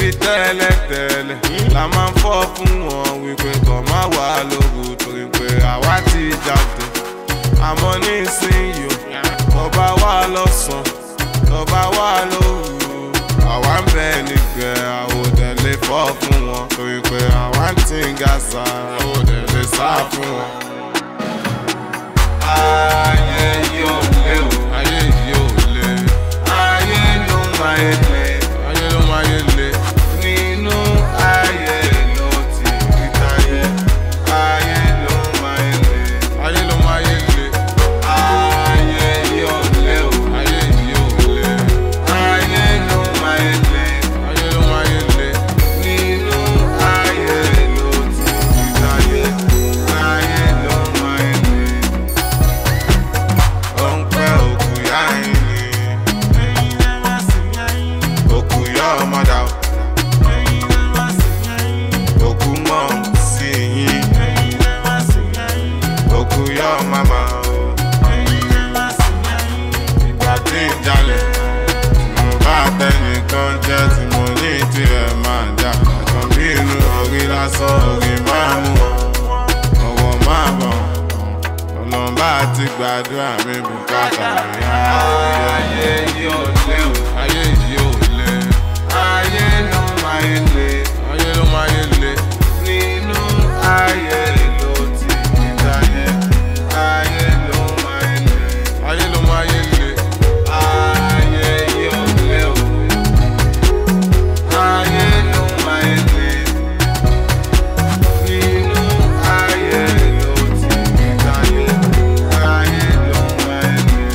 ṣebí tẹ́lẹ̀tẹ́lẹ̀ la máa ń fọ́ fún wọn wípé kàn má wà lóru torí pé àwa ti jáde àmọ́ nísìnyí o tọba wà lọ́sàn tọba wà lóru àwa ń bẹ nígbẹ́ àwòdẹ lè fọ́ fún wọn torí pé àwa ń tí ń ga sa àwòdẹ lè sá fún wọn. ayé yóò lé o ayé yóò lé ayé ló máa ń lé ayé ló máa ń lé nínú ayé ló ti rí táyé ayé ló máa ń lé ayé ló máa ń lé ayé yóò lé o ayé yóò lé ayé ló máa ń lé ayé ló máa ń lé nínú ayé ló ti rí táyé ayé ló máa ń lé ó ń pẹ́ òkú yá ẹ̀yìn òkú yá ọmọdà òkú mọ̀ sí yín òkú yá màmá ìgbà tí ń jalè mo bá tẹnìkan jẹ́ tí mo ní tirẹ̀ máa jà ẹ̀kan bí inú orí lásán orí máa mú ọwọ́ máa bọ̀ ọlọ́mbà ti gbàdúrà mi bùkátà mi. ayé yóò lé o ayé yóò lé ayé ló máa ń lé ayé ló máa ń lé nínú ayé ló ti ní táyé ayé ló máa ń lé ayé ló máa ń lé ayé yóò lé o ayé ló máa ń lé nínú ayé ló ti ní táyé ayé ló máa ń lé.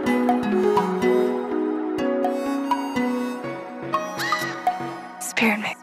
Spirit Mix.